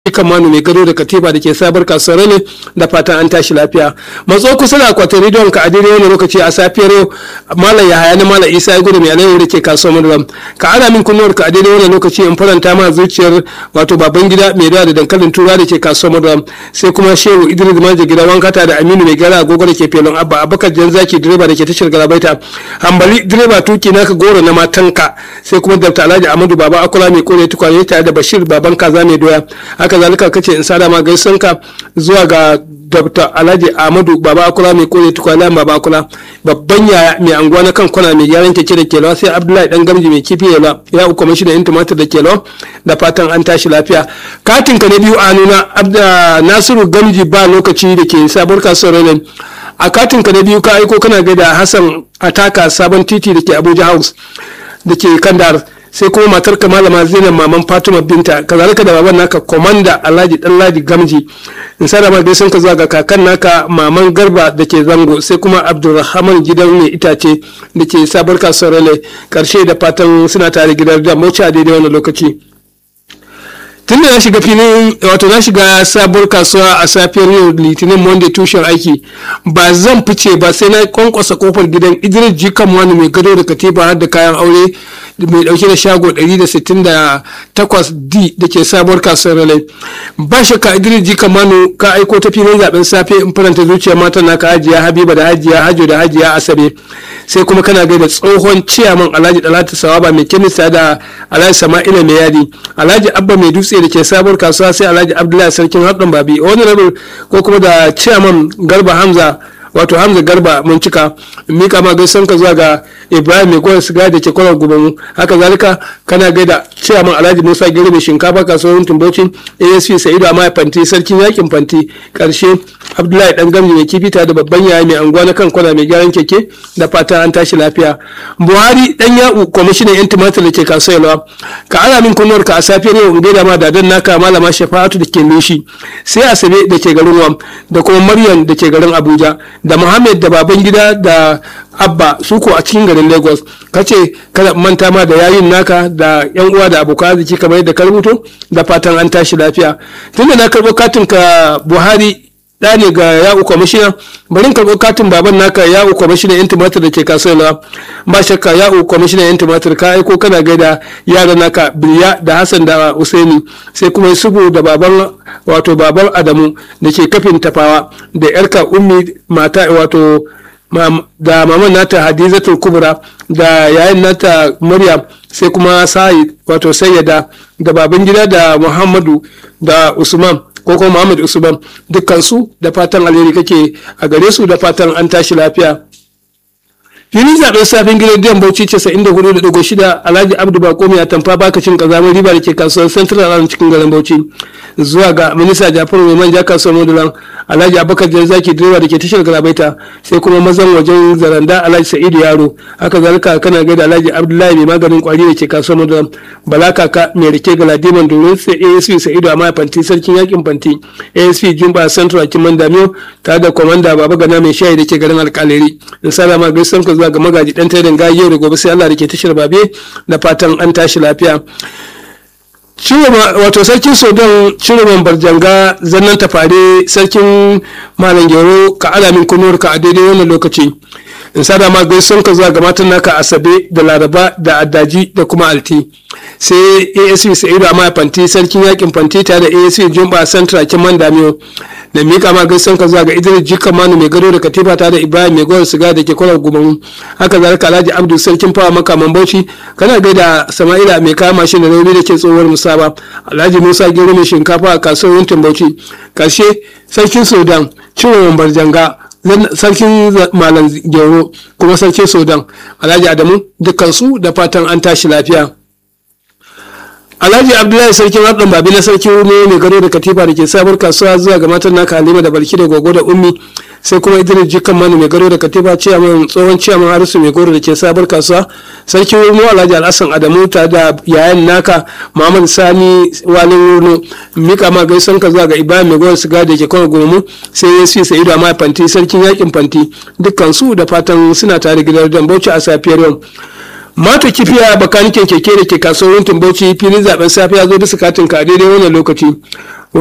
kan manu mai gado da katifa da ke sabar kasuwar ne da fatan an tashi lafiya matso kusa da akwatin rediyon ka a daidai wani lokaci a safiyar yau malam ya haya na malam isa ya gudu mai alayyar da ke kasuwar maduram ka ana min kunnuwar ka a daidai wani lokaci in faranta ma zuciyar wato baban gida mai dawa da dankalin tura da ke kasuwar maduram sai kuma shehu idris manja gida wankata da aminu mai gara agogo da ke felon abba abakar jan zaki direba da ke tashar galabaita hambali direba tuki naka goro na matanka sai kuma dr alhaji amadu baba akula mai kore tukwane tare da bashir baban kaza mai doya haka zalika kace in sada ma gaisanka zuwa ga dr alhaji ahmadu baba akula mai kore tukwane baba akula babban yaya mai anguwa na kan kwana mai gyaran keke da kelawa sai abdullahi dan gamji mai kifi yala ya uku mashi da tumatir da kelawa da fatan an tashi lafiya katin ka na biyu a nuna nasiru gamji ba lokaci da ke sabuwar kasuwar renin a katin ka na biyu ka aiko kana gaida hassan ataka sabon titi da ke abuja house da ke kandar sai kuma matar ka malama zainab maman fatima binta kazalika da baban naka komanda alhaji danladi gamji in sada ma gaisan ka zuwa ga kakan naka maman garba da ke zango sai kuma abdulrahman gidan mai itace da ke sabar kasuwar rale karshe da fatan suna tare gidan da mauci a daidai wannan lokaci tun da na shiga filin wato na shiga sabuwar kasuwa a safiyar yau litinin monday tushen aiki ba zan fice ba sai na kwankwasa kofar gidan idris jikan wani mai gado da katiba har da kayan aure mai dauke da shago 168d da ke sabuwar kasuwar ralai ba shakka idris jikan manu ka aiko ta filin zaben safe in faranta zuciya matan naka hajiya habiba da hajiya hajo da hajiya asabe sai kuma kana gaida tsohon ciyaman alhaji dalatu sawaba mai kimista da alhaji sama'ila mai yadi alhaji abba mai dutse da ke sabuwar kasuwa sai alhaji abdullahi sarkin haɗin babi wani rabin ko kuma da ciyaman garba hamza wato hamza garba mun cika mika ma gaisan ka zuwa ga ibrahim mai gwar siga da ke kwanar gubanmu haka zalika kana gaida ciyaman alhaji musa gere mai shinkafa kasuwar tumbocin asp sa'idu amma fanti sarkin yakin fanti karshe abdullahi dan gamji mai kifi da babban yaya mai anguwa na kan kwana mai gyaran keke da fata an tashi lafiya buhari dan ya'u kwamishinan yan tumatir da ke kasuwa ka ana min kunnuwar ka a safiyar yau in gaida ma dadan naka malama shafa'atu da ke nushi sai asabe da ke garin wam da kuma maryam da ke garin abuja da muhammad da baban gida da abba su ko a cikin garin lagos kace kada manta ma da yayin naka da yan uwa da abokan arziki kamar yadda ka rubuto da fatan an tashi lafiya tunda na karɓo katin ka buhari da ne ga yawo kwamishina bari in karɓo katin baban naka yawo kwamishina yan tumatir da ke kasuwa ba shakka yawo kwamishina yan tumatir ka aiko kana gaida yaran naka biliya da hassan da usaini sai kuma yusufu da baban wato baban adamu da ke kafin tafawa da yarka ummi mata wato da maman nata hadizatul kubra da yayin nata maryam sai kuma sa'id wato sayyada da baban gida da muhammadu da usman ko kuma muhammad usman dukkansu da fatan alheri kake a gare su da fatan an tashi lafiya filin zaɓen safin gidan diyan bauchi ce sa'in da hudu da ɗigo shida alhaji abdu bako mai atamfa baka cin ƙazamar riba da ke kasuwar central alam cikin garin bauchi zuwa ga minista jafaru mai manja kasuwar modulan alhaji abubakar jan zaki direba da ke tashar galabaita sai kuma mazan wajen zaranda alhaji sa'idu yaro haka zalika kana gaida alhaji abdullahi mai maganin kwari da ke kasuwar modulan bala kaka mai rike galadiman domin sai asp sa'idu amma fanti sarkin yakin fanti asp jumba central kiman damiyo tare da kwamanda baba gana mai shayi da ke garin alkaleri in salama gaisan ka zuwa ga magaji dan taidan gayi yau da gobe sai allah da ke tashar babe da fatan an tashi lafiya wato sarkin sudan ciroman barjanga zannan tafare sarkin malam gero ka alamin kunuwar ka a daidai wannan lokaci in sada ma gaison ka zuwa ga matan naka asabe da laraba da addaji da kuma alti sai asp sa'idu amma fanti sarkin yakin fanti tare da asp jumba central kiman damiyo da mika ma gaison ka zuwa ga idris jika manu mai gado da katifa tare da ibrahim mai gowar siga da ke kwalar gumamu haka zalika alhaji abdu sarkin fawa makaman bauchi kana gaida sama'ila mai kaya mashin da rauni da ke tsohuwar musaba alhaji musa gero mai shinkafa a kasuwar yuntin bauchi karshe sarkin sudan ciwon barjanga sarkin malam gero kuma sarkin sudan alhaji adamu dukkansu da fatan an tashi lafiya alhaji abdullahi sarkin haɗin babi na sarki ne mai gado da katifa da ke sabuwar kasuwa zuwa ga matan naka halima da balki da gogo da ummi sai kuma idris jikan mani mai gado da katifa ciyaman tsohon ciyaman harisu mai gado da ke sabuwar kasuwa sarki wurno alhaji alhassan adamu ta da yayan naka muhammad sani walin wurno mika ma gaisan ka zuwa ga ibrahim mai gado siga da ke kwana gomu sai ya fi sa'idu amma fanti sarkin yakin fanti dukkan su da fatan suna tare gidan dan bauchi a safiyar yau mato kifiya bakanikin keke da ke kasuwar bauchi filin zaben safe ya zo bisa katin ka a daidai wannan lokaci